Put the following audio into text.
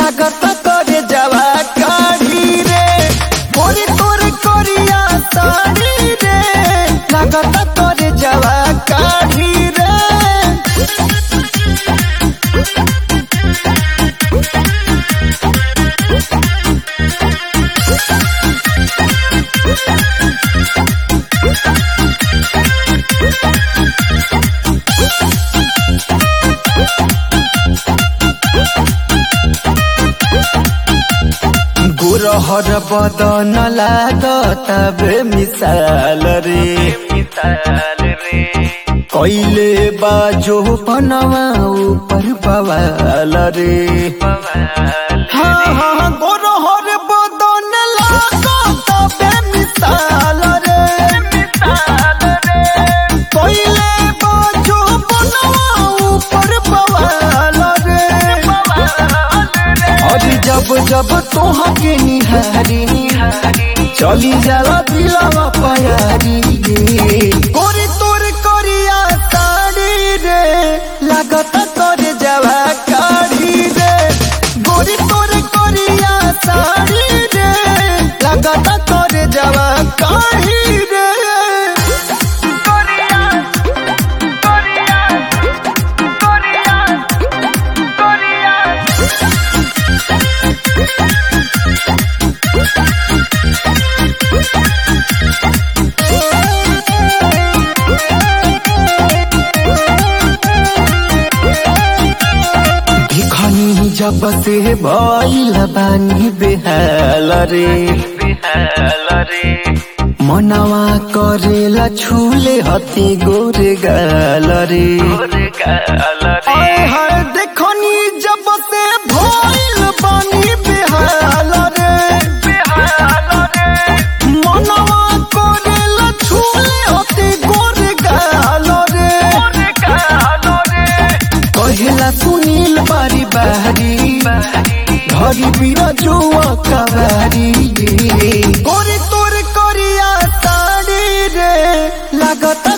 लागत करे जावा काढ़ी रे गोरी तोर करिया साड़ी रे लागत करे जावा काढ़ी रे गुरहर बदन लागत बे मिसाल रे मिसाल रे कैले बाजो बनवा ऊपर बवाल रे बवाल हाँ हाँ गुरहर बदन लागत बे मिसाल रे मिसाल रे कैले बाजो बनवा ऊपर बवाल रे बवाल रे और जब जब तोहा के निहारी चली जाला दिलावा पयारी रे गोरी तोर करिया साड़ी रे लागत करे जावा काढ़ी रे गोरी तोर करिया साड़ी रे लागत करे जावा काढ़ी रे कोरिया कोरिया कोरिया कोरिया भिखनी जब से भइल बानी बेहाल रे बिहाल रे मनवा करेला छुले हती गोरे गाल रे गाल आए रे हाय देखनी जब से भइल बानी बेहाल रे बिहाल रे मनवा करेला छुले हती गोरे गाल रे गाल रे कहेला सुनील बारी बारी घरी बिना जुआ कबारी गोरी तोर करिया साड़ी रे लागत